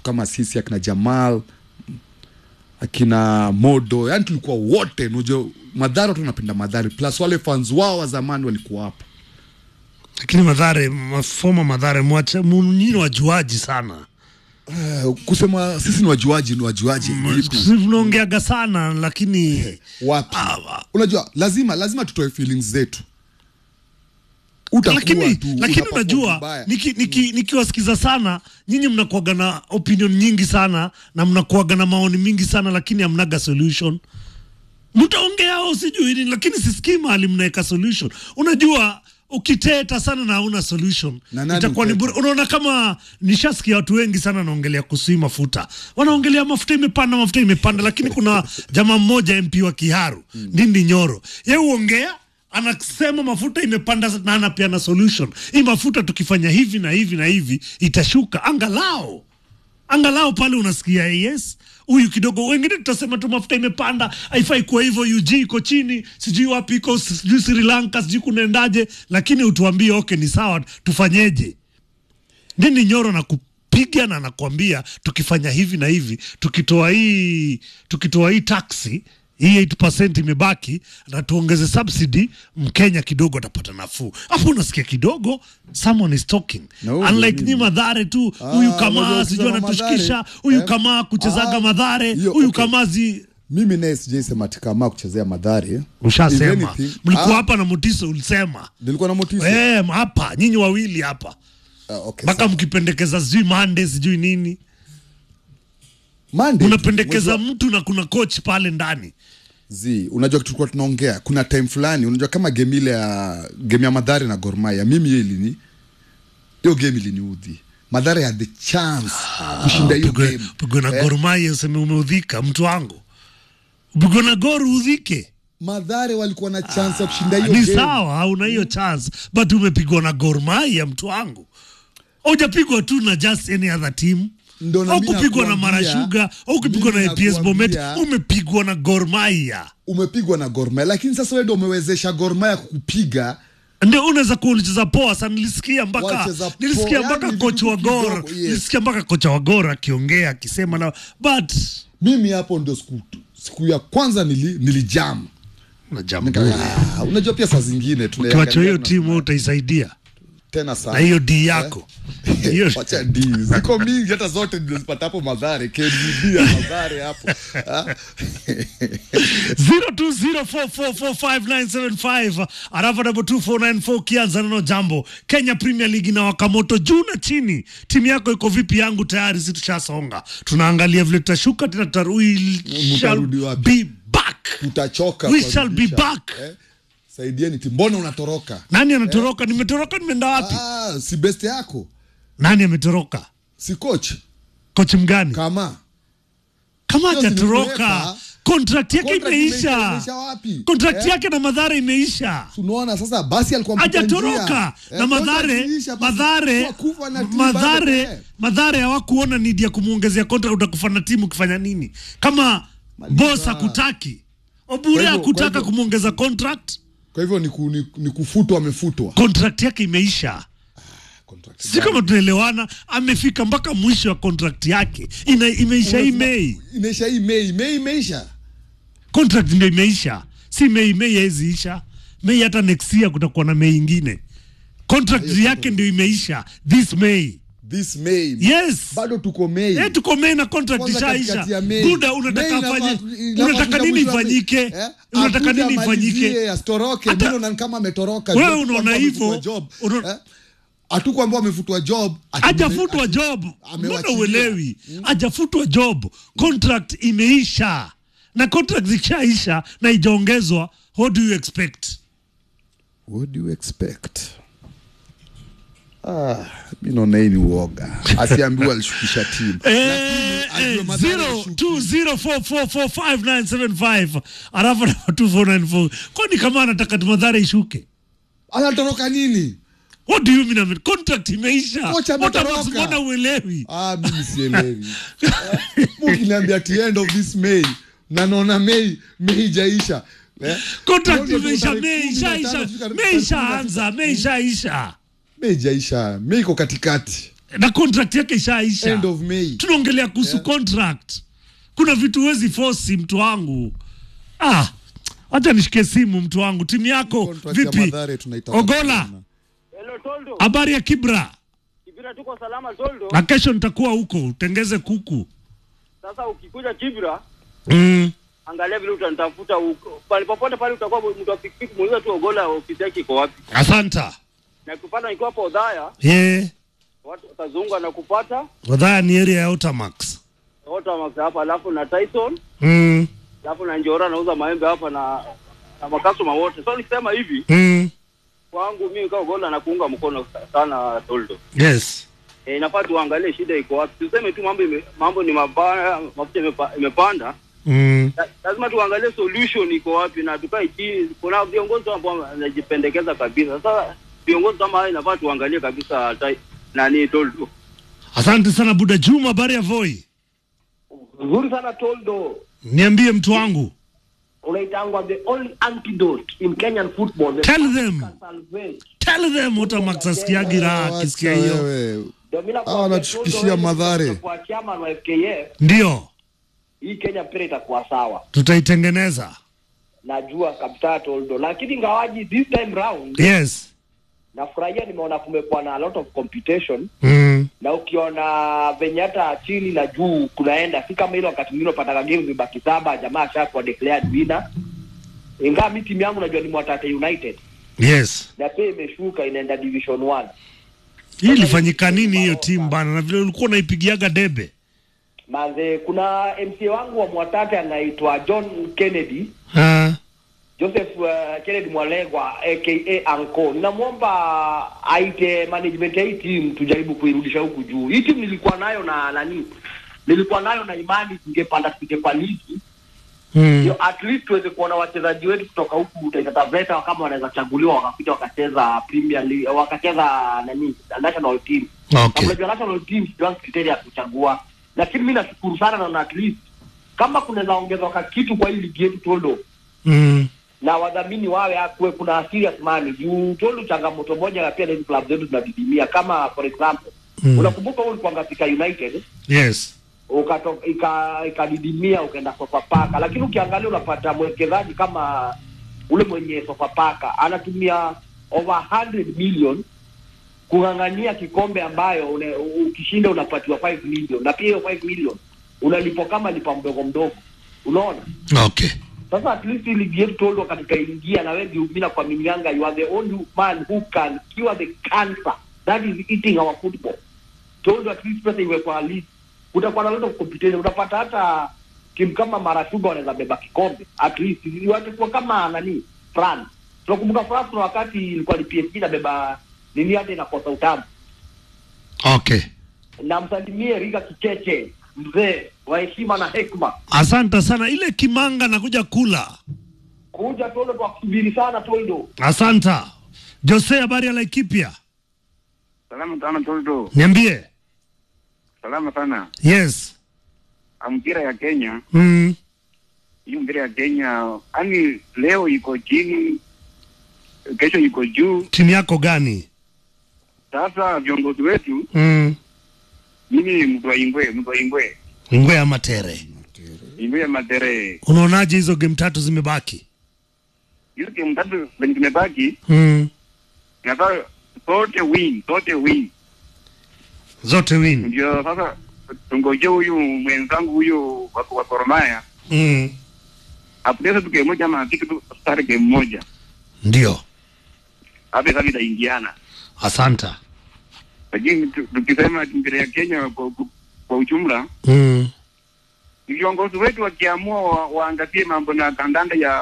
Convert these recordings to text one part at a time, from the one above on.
kama sisi akina Jamal akina Modo, yani tulikuwa wote, unajua Madhari, watu wanapenda Madhari, plus wale fans wao wa zamani walikuwa hapa. lakini madhare mafoma madhare mwacha nyini wajuaji sana Uh, kusema sisi ni wajuaji, ni wajuaji vipi? tunaongeaga sana lakini wapi? Ah, Unajua, lazima lazima tutoe feelings zetu. Utakuwa lakini tu, lakini utaperform unajua vibaya. niki, niki, nikiwasikiza sana nyinyi mnakuaga na opinion nyingi sana na mnakuaga na maoni mingi sana lakini hamnaga solution mtaongea au sijui nini lakini sisikii mahali mnaweka solution unajua ukiteta sana na hauna solution Na nani itakuwa ni huteta? bure unaona kama nishasikia watu wengi sana naongelea kuhusu hii mafuta wanaongelea mafuta imepanda mafuta imepanda lakini kuna jamaa mmoja mp wa kiharu ndindi nyoro ye huongea anasema mafuta imepanda na anapeana solution hii mafuta tukifanya hivi na hivi na hivi itashuka angalau angalau pale unasikia yes huyu kidogo wengine tutasema tu mafuta imepanda haifai kuwa hivyo ug iko chini sijui wapi iko sijui sri lanka sijui kunaendaje lakini utuambie okay ni sawa tufanyeje nini nyoro na kupiga na nakwambia tukifanya hivi na hivi tukitoa hii tukitoa hii taxi hii 8% imebaki na tuongeze subsidy mkenya kidogo atapata nafuu hapo unasikia kidogo someone is talking Na huyo unlike nini? ni madhare tu Ah, huyu unajua kamaa sijui ukisema anatushikisha Mathare, huyu eh? kamaa kuchezaga Ah, madhare hiyo, huyu okay. kamaa zi mimi naye sijaisema tikama kuchezea madhari If ushasema anything- mlikuwa Ah, hapa na mutiso ulisema nilikuwa na motisha Eh, hapa nyinyi wawili hapa Ah, okay, mpaka sawa. mkipendekeza sijui mande sijui nini Monday, unapendekeza mwezi mtu na kuna coach pale ndani wa- zi unajua tulikuwa tunaongea kuna time fulani unajua kama game ile ya game ya madhari na Gor Mahia mimi hiyo ilini hiyo game iliniudhi madhari had the chance kushinda hiyo Pigwe- game pigwe na Eh, Gor Mahia useme umeudhika mtu wangu pigwe na Gor udhike madhari walikuwa na chance ya kushinda hiyo ni game sawa hauna hiyo chance but umepigwa na Gor Mahia mtu wangu hujapigwa tu na just any other team Ndo na au mimi kupigwa na nakuambia, Marashuga au kupigwa na mimi APS Bomet nakuambia, umepigwa na Gor Mahia umepigwa na Gor Mahia lakini sasa wewe ndio umewezesha Gor Mahia kukupiga ndio unaweza kuwa ulicheza poa sana nilisikia mpaka Walicheza nilisikia poa, mpaka yani kocha wa vitu Gor kidogo, yes. nilisikia mpaka kocha wa Gor akiongea akisema na but mimi hapo ndio siku, siku ya kwanza nili, nilijam na jambo Ah, unajua pia saa zingine tunaangalia ukiwacha hiyo tuna- timu wewe utaisaidia tena na sana hiyo D yako hiyo wacha d ziko mingi hata zote nilizipata hapo madhare KDB ya madhare hapo Ah. 0204445975 arafa double 2494 kianza neno jambo Kenya Premier League na wakamoto juu na chini. Timu yako iko vipi? Yangu tayari, si tushasonga, tunaangalia vile tutashuka tena, tuta- we shall Mtarudi wapi? be back. tutachoka We kwa shall be rudisha. back. eh? saidieni timu mbona unatoroka Nani anatoroka? Nimetoroka, nimeenda wapi? ah, si best yako Nani ametoroka? si coach Kocha mgani? kama Kama Hiyo si hajatoroka, nimeweka. contract yake Contract imeisha, imeisha, imeisha wapi? contract Eh? yake na Madhara imeisha. tunaona sasa basi alikuwa mpita hajatoroka njia. na Eh, madhare contract iisha, basi madhare kwa kufa na timu bado, madhare eh. madhare hawakuona nidi ya kumwongezea contract utakufa na timu ukifanya nini kama boss hakutaki obure Kwa hivyo- hakutaka kwa hivyo- kumwongeza contract kwa hivyo ni, ku, ni, ni kufutwa amefutwa contract yake imeisha Contract si kama tunaelewana amefika mpaka mwisho wa contract yake Ina, imeisha hii mei imeisha hii mei mei imeisha contract ndio imeisha si mei mei haiwezi isha mei hata next year kutakuwa na mei ingine contract yake ndio imeisha this may this May. yes bado tuko Mei. Eh, tuko Mei na contract Kwanza ishaisha. katikati ya Mei. Buda Mei unataka inafaa- afanye inafaa unataka kufika nini mwisho wa Mei. ifanyike? Eh? Unataka Akuja nini amalizie, ifanyike? asitoroke. Hata- Mimi naona kama ametoroka. Wewe Job unaona kwamba hivyo, amefutwa job. una- Eh? hatukuambiwa amefutwa job ati- Hajafutwa ati- job. Mbona amewachilia. uelewi? Hajafutwa job. Contract imeisha. Na contract ikishaisha na ijaongezwa, what do you expect? What do you expect? Ah, mi naona hii ni uoga. Asiambiwa alishukisha timu. Eh, ajue eh, madhara zero, alishuki. two, zero, four, four, four, five, nine, seven, five. Alafu na 2494. Kwani kama anataka madhara ishuke? Anatoroka nini? What do you mean? ame- Contract imeisha. Kocha What ametoroka. about- mbona uelewi? Ah, mimi sielewi. Eh, Mukiniambia at the end of this May na naona May May jaisha. Eh? Contract Ndio imeisha, tarehe Mei kumi na tano ishaisha, fika- Mei ishaanza, Mei ishaisha. Mei jaisha. Mei iko katikati. na contract yake ishaisha end of May. tunaongelea kuhusu contract kuna vitu huwezi fosi mtu wangu ah wacha nishike simu mtu wangu timu yako Contract ya vipi Mathare tunaitafuta ogola sana. Hello Toldo. habari ya kibra Kibira tuko salama Toldo. na kesho nitakuwa huko utengeze kuku Sasa ukikuja Kibira, mm. angalia vile utanitafuta huko. Pale popote pale utakuwa mtu wa pikipiki, muulize tu Ogola ofisi yake iko wapi. asanta Na kupata nikiwa hapo Odhaya, ye watu watazunga na kupata wadhaya ni area ya Otamax wote wa hapa, alafu na Tyson, mm. alafu na Njora anauza maembe hapa na na makasoma wote. So nikisema hivi Mm. kwangu mimi kama Ogola na kuunga mkono sana Toldo. yes Eh, inafaa tuangalie shida iko wapi. Tuseme tu mambo ime, mambo ni mabaya, mafuta imepa, imepanda. mm. La- lazima tuangalie solution iko wapi na tukae chini. Kuna viongozi ambao wanajipendekeza kabisa. Sasa viongozi kama hao inafaa tuangalie kabisa tai, nani Toldo. asante sana buda juma habari ya voi Nzuri sana Toldo, niambie mtu wangu unaitangwa the only antidote in Kenyan football. The Tell them. salvage. tell them Otamax asikiagi raha Wacha akisikia hiyo wewe. Ndio mimi nakwambia Hawa wanatufikishia Toldo, wewe madhare. kwa chairman wa FKF, ndio hii Kenya mpira itakuwa sawa. tutaitengeneza Najua kabisa Toldo, lakini ngawaji this time round yes nafurahia, nimeona kumekuwa na a lot of competition mm. na ukiona venye hata chini na juu kunaenda, si kama ile wakati mwingine unapata games zibaki saba, jamaa ashakuwa declared winner. Ingawa mi timu yangu najua ni Mwatate United yes na pia imeshuka inaenda division 1 hii ilifanyika nini hiyo timu bana na vile ulikuwa unaipigiaga debe manze kuna mca wangu wa mwatate anaitwa john kennedy Ah, joseph uh, kennedy mwalegwa aka anko ninamwomba aite management ya hii timu tujaribu kuirudisha huku juu hii timu nilikuwa nayo na nani nilikuwa nayo na imani tungepanda tuje kwa ligi mm. ndio at least tuweze kuona wachezaji wetu kutoka huku Taita Taveta kama wanaweza chaguliwa wakakuja wakacheza Premier League wakacheza nani national team okay unajua national team sijuangi kriteria ya kuchagua lakini mi nashukuru sana naona at least kama kunaweza ongezwa kitu kwa hii ligi yetu toldo mm. na wadhamini wawe akuwe kuna serious money juu toldo changamoto moja na pia na hizi club zetu zinadidimia kama for example Mm. unakumbuka wewe ulikuwa katika united yes ukato- ika- ikadidimia ukaenda sofapaka lakini ukiangalia unapata mwekezaji kama ule mwenye sofapaka anatumia over 100 million kung'ang'ania kikombe ambayo une, ukishinda unapatiwa 5 million na pia hiyo 5 million unalipwa kama lipa mdogo mdogo unaona okay sasa at least hii ligi yetu toldo katika ingia na wengi mimi nakuaminianga you are the only man who can cure the cancer that is eating our football toldo at least pesa iwe kwa list utakuwa na lot of competition utapata hata timu kama marashuga wanaweza beba kikombe at least watakuwa kama nani France tunakumbuka France na wakati ilikuwa ni PSG inabeba nini hata inakosa utamu okay na msalimie Riga Kicheche mzee wa heshima na hekima asante sana ile kimanga nakuja kula kuja toldo kwa kusubiri sana toldo asanta jose habari ya laikipia Salama sana Toldo, niambie salama sana. yes Ah, Mpira ya Kenya, mm. hii mpira ya Kenya, yani leo iko chini, kesho iko juu. timu yako gani Sasa viongozi wetu, mm. mimi mtu wa Ingwe, mtu wa Ingwe, ngwe ya matere Ingwe ya Matere, unaonaje hizo game tatu zimebaki hizo timu tatu zenye tumebaki, mm. nafaa sote win, sote win. zote win Ndio sasa tungoje huyu mwenzangu huyu wa wa Gor Mahia mm. apoteze tu game moja ama atike tu start game moja, ndio hapo sasa itaingiana. asanta Lakini tu- tukisema mpira ya Kenya kwa, kwa, kwa ujumla mm. viongozi wetu wakiamua wa, waangazie mambo na kandanda ya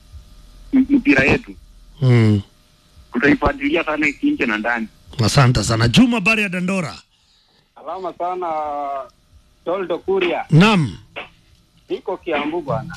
m- mpira yetu, Mm. tutaifuatilia sana nje na ndani. asanta sana juma habari ya dandora Salama sana Toldo Kuria. nam Niko Kiambu bwana.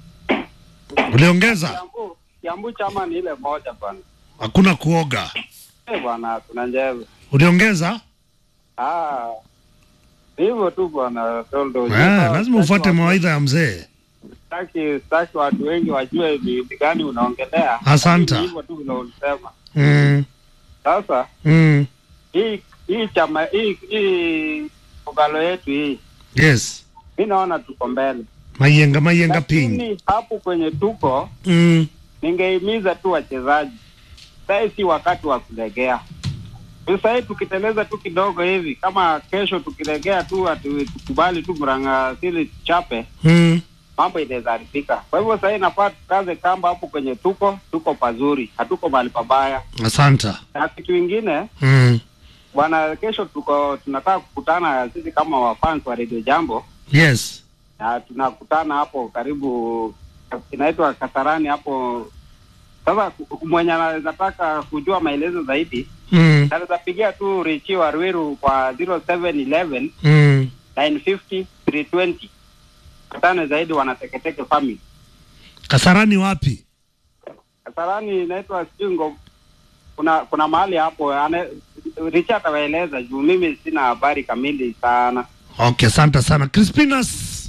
uliongeza Kiambu, Kiambu chama ni ile moja bwana. hakuna kuoga Eh bwana, kuna njeve. uliongeza Ah. Hivyo tu bwana Toldo. ah, lazima ufuate mawaidha ya mzee Sitaki sitaki watu wengi wajue ni ni gani unaongelea. Asante. Lakini Hivyo tu vile ulisema. mm. Sasa Mm. hii hii chama hii hii kogalo yetu hii, yes mi naona tuko mbele, mayenga mayenga ping lakini hapo kwenye tuko, mm. ningehimiza tu wachezaji, sasa si wakati wa kulegea. Sasa hii tukiteleza tu kidogo hivi, kama kesho tukilegea tu atu, tukubali tu Murang'a sili chape Mm. mambo inaweza haribika. Kwa hivyo sasa inafaa tukaze kamba hapo kwenye tuko, tuko pazuri, hatuko mahali pabaya. asanta Na kitu ingine mm. bwana, kesho tuko tunataka kukutana sisi kama wafans wa Radio Jambo, yes na tunakutana hapo karibu, inaitwa Kasarani hapo. Sasa ku- mwenye anataka kujua maelezo zaidi mm. anaweza pigia tu Richi wa Ruiru kwa 0711 Mm. 950 320 kutane zaidi wanateketeke family. kasarani wapi Kasarani inaitwa sijui ngo kuna kuna mahali hapo ane, Richi atawaeleza juu mimi sina habari kamili sana. okay asanta sana crispinas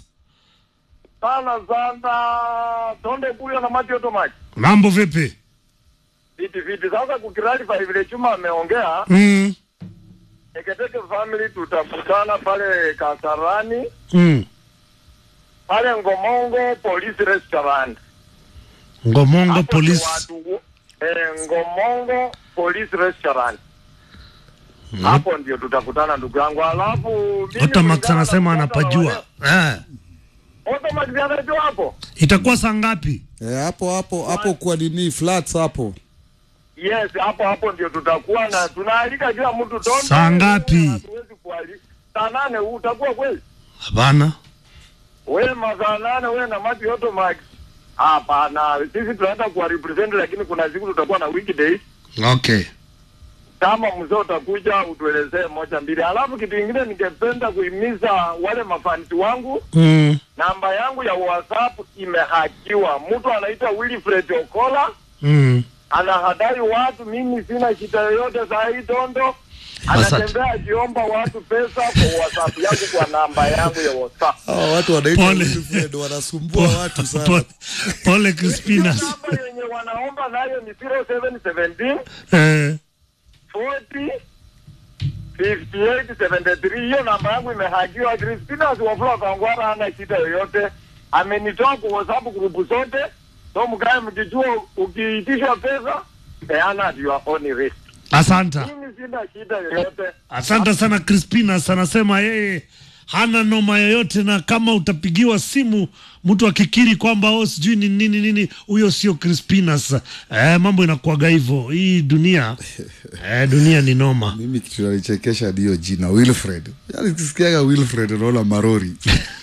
sana sana tonde kuyo na maji yoto maji mambo vipi viti viti. Sasa kukiralify vile Chuma ameongea, mm. Teketeke family tutakutana pale Kasarani Mm. pale Ngomongo Police Restaurant. ngomongo Hapo ndio police watu- eh, Ngomongo Police Restaurant. Hapo ndio tutakutana ndugu yangu, alafu mimi otamax kulingana na anasema mkutano wa anapajua eh. leo- Otamax anajua hapo. itakuwa saa ngapi Eh, hapo hapo hapo kwa nini flats hapo Yes, hapo hapo ndio tutakuwa na tunaalika kila mtu tonde. Saa ngapi? Hatuwezi kualika. Saa nane utakuwa kweli? hapana Wewe masaa nane wewe na Mati Auto Max. Hapana, sisi tunaenda kuwa represent lakini kuna siku tutakuwa na weekdays. okay Kama mzee utakuja utuelezee moja mbili. Alafu kitu kingine ningependa kuhimiza wale mafansi wangu, mm. namba yangu ya WhatsApp imehakiwa. Mtu anaitwa Wilfred Okola Mm. anahadai watu, mimi sina shida yoyote saa hii Tondo. Asante. Anatembea akiomba watu pesa kwa WhatsApp yangu kwa namba yangu ya WhatsApp. hawa watu wanaitwa Pole. Wilfred wanasumbua watu sana pole, pole crispinas Namba yenye wanaomba nayo ni 0717 eh. 40 58 73. Hiyo namba yangu imehakiwa. Crispinas Wafula Kangwara hana shida yoyote, amenitoa kwa WhatsApp grupu zote, so mkae mkijua, ukiitishwa pesa peana at your own risk. asanta Mimi sina shida yoyote. asante sana crispinas anasema yeye hana noma yoyote na kama utapigiwa simu mtu akikiri kwamba o sijui ni nini nini huyo sio crispinas eh, mambo inakuaga hivyo hii dunia eh, dunia ni noma mimi kitu nanichekesha ndiyo jina wilfred yani kisikiaga wilfred unaona marori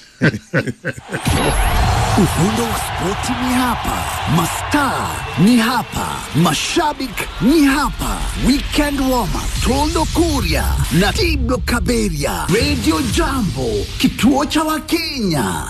Ufundo wa spoti ni hapa, mastaa ni hapa, mashabik ni hapa. Weekend warm up, Toldo Kuria na Tiblo Kaberia, Radio Jambo, kituo cha Wakenya.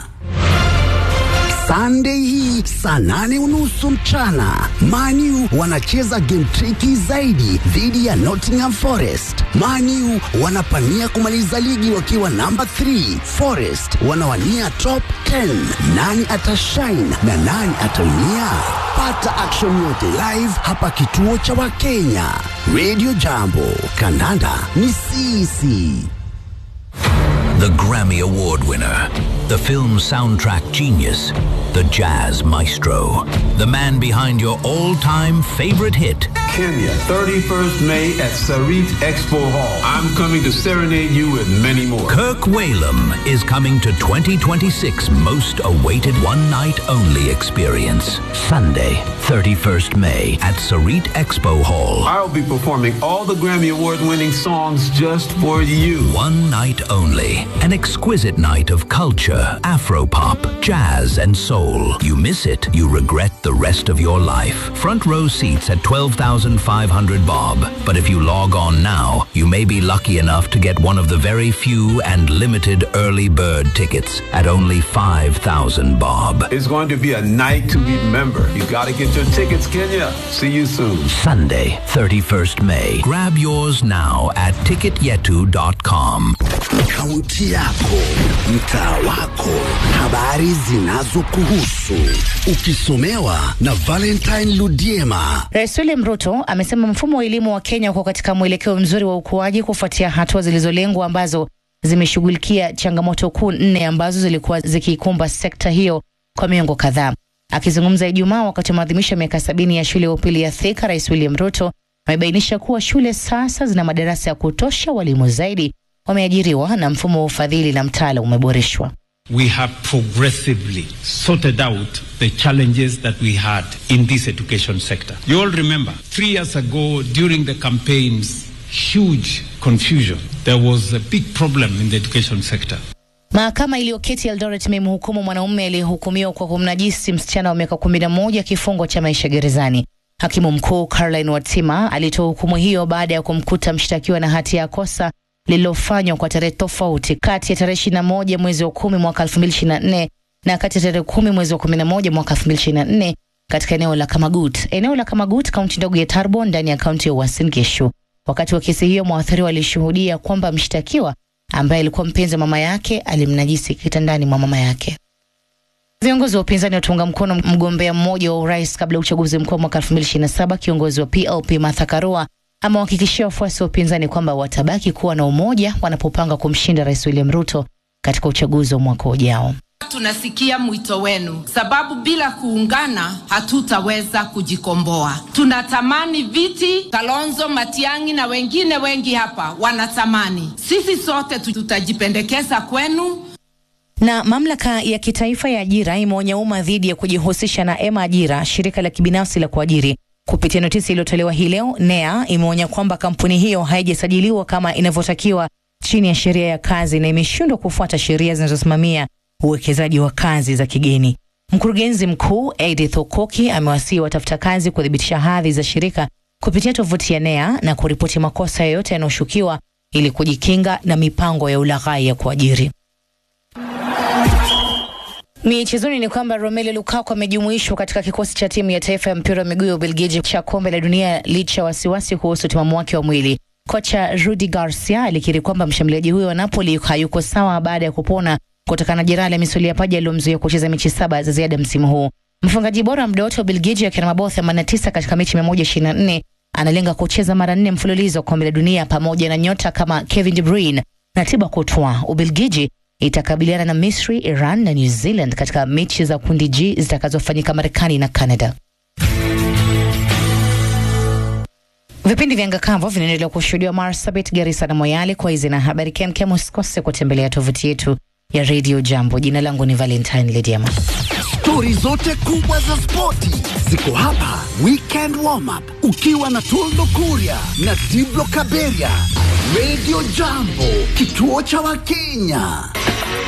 Sunday hii saa nane unusu mchana Manu wanacheza game tricky zaidi dhidi ya Nottingham Forest. Manu wanapania kumaliza ligi wakiwa namba 3, Forest wanawania top 10. Nani atashine na nani ataumia? Pata action yote live hapa kituo cha Wakenya. Radio Jambo, kandanda ni sisi. The Grammy Award winner, the film soundtrack genius, the jazz maestro, the man behind your all time favorite hit. Kenya, 31st May at Sarit Expo Hall. I'm coming to serenade you with many more. Kirk Whalum is coming to 2026 most awaited one night only experience. Sunday, 31st May at Sarit Expo Hall. I'll be performing all the Grammy Award winning songs just for you. One night only. An exquisite night of culture, Afropop, jazz, and soul. You miss it, you regret the rest of your life. Front row seats at 12,500 bob. But if you log on now, you may be lucky enough to get one of the very few and limited early bird tickets at only 5,000 bob. It's going to be a night to remember. You gotta get your tickets, Kenya. See you soon. Sunday, 31st May. Grab yours now at ticketyetu.com. Kaunti yako, mtaa wako, habari zinazokuhusu, ukisomewa na Valentine Ludiema. Rais William Ruto Ruto amesema mfumo wa elimu wa Kenya uko katika mwelekeo mzuri wa ukuaji kufuatia hatua zilizolengwa ambazo zimeshughulikia changamoto kuu nne ambazo zilikuwa zikiikumba sekta hiyo kwa miongo kadhaa. Akizungumza Ijumaa wakati wa maadhimisho ya miaka sabini ya shule ya upili ya Thika, Rais William Ruto amebainisha kuwa shule sasa zina madarasa ya kutosha, walimu zaidi wameajiriwa na mfumo wa ufadhili na mtaala umeboreshwa. we have progressively sorted out the challenges that we had in this education sector. You all remember, three years ago during the campaigns, huge confusion. There was a big problem in the education sector. Mahakama iliyoketi Eldoret imemhukumu mwanaume aliyehukumiwa kwa kumnajisi msichana wa miaka kumi na moja kifungo cha maisha gerezani. Hakimu mkuu Caroline Watima alitoa hukumu hiyo baada ya kumkuta mshtakiwa na hatia ya kosa lililofanywa kwa tarehe tofauti kati ya tarehe ishirini na moja mwezi wa kumi mwaka elfu mbili ishirini na nne na kati ya tarehe kumi mwezi wa kumi na moja mwaka elfu mbili ishirini na nne katika eneo la Kamagut. Eneo la Kamagut, kaunti ndogo ya Tarbo ndani ya kaunti ya Uasin Gishu. Wakati wa kesi hiyo, mwathiriwa alishuhudia kwamba mshtakiwa ambaye alikuwa mpenzi wa mama yake alimnajisi kitandani mwa mama yake. Viongozi wa upinzani wataunga mkono mgombea mmoja wa urais kabla ya uchaguzi mkuu wa mwaka 2027. Kiongozi wa PLP Martha Karua amewahakikishia wafuasi wa upinzani kwamba watabaki kuwa na umoja wanapopanga kumshinda Rais William Ruto katika uchaguzi wa mwaka ujao. Tunasikia mwito wenu, sababu bila kuungana hatutaweza kujikomboa. Tunatamani viti, Kalonzo, Matiang'i na wengine wengi hapa wanatamani. Sisi sote tutajipendekeza kwenu. Na mamlaka ya kitaifa ya ajira imeonya umma dhidi ya kujihusisha na Ema Ajira, shirika la kibinafsi la kuajiri. Kupitia notisi iliyotolewa hii leo, NEA imeonya kwamba kampuni hiyo haijasajiliwa kama inavyotakiwa chini ya sheria ya kazi na imeshindwa kufuata sheria zinazosimamia uwekezaji wa kazi za kigeni. Mkurugenzi mkuu Edith Okoki amewasihi watafuta kazi kuthibitisha hadhi za shirika kupitia tovuti ya NEA na kuripoti makosa yoyote yanayoshukiwa ili kujikinga na mipango ya ulaghai ya kuajiri. Michezoni ni kwamba Romelu Lukaku amejumuishwa katika kikosi cha timu ya taifa ya mpira wa miguu ya Ubelgiji cha kombe la dunia licha ya wasiwasi kuhusu timamu wake wa mwili. Kocha Rudi Garcia alikiri kwamba mshambuliaji huyo wa Napoli hayuko sawa baada ya kupona kutokana na jeraha la misuli ya paja aliyomzuia kucheza mechi saba za ziada msimu huu. Mfungaji bora wa muda wote wa Ubelgiji akiwa na mabao 89 katika mechi 124 analenga kucheza mara nne mfululizo kombe la dunia pamoja na nyota kama Kevin De Bruyne na Thibaut Courtois. Ubelgiji itakabiliana na Misri, Iran na New Zealand katika mechi za kundi G zitakazofanyika Marekani na Canada. Vipindi vya Ngakavo vinaendelea kushuhudiwa Marsabit, Garissa na Moyale. Kwa hizi na habari kemkem, usikose kutembelea tovuti yetu ya Radio Jambo. Jina langu ni Valentine Lediama. Stori zote kubwa za spoti ziko hapa. Weekend warm up ukiwa na Toldo Kuria na Diblo Kaberia. Radio Jambo, kituo cha Wakenya.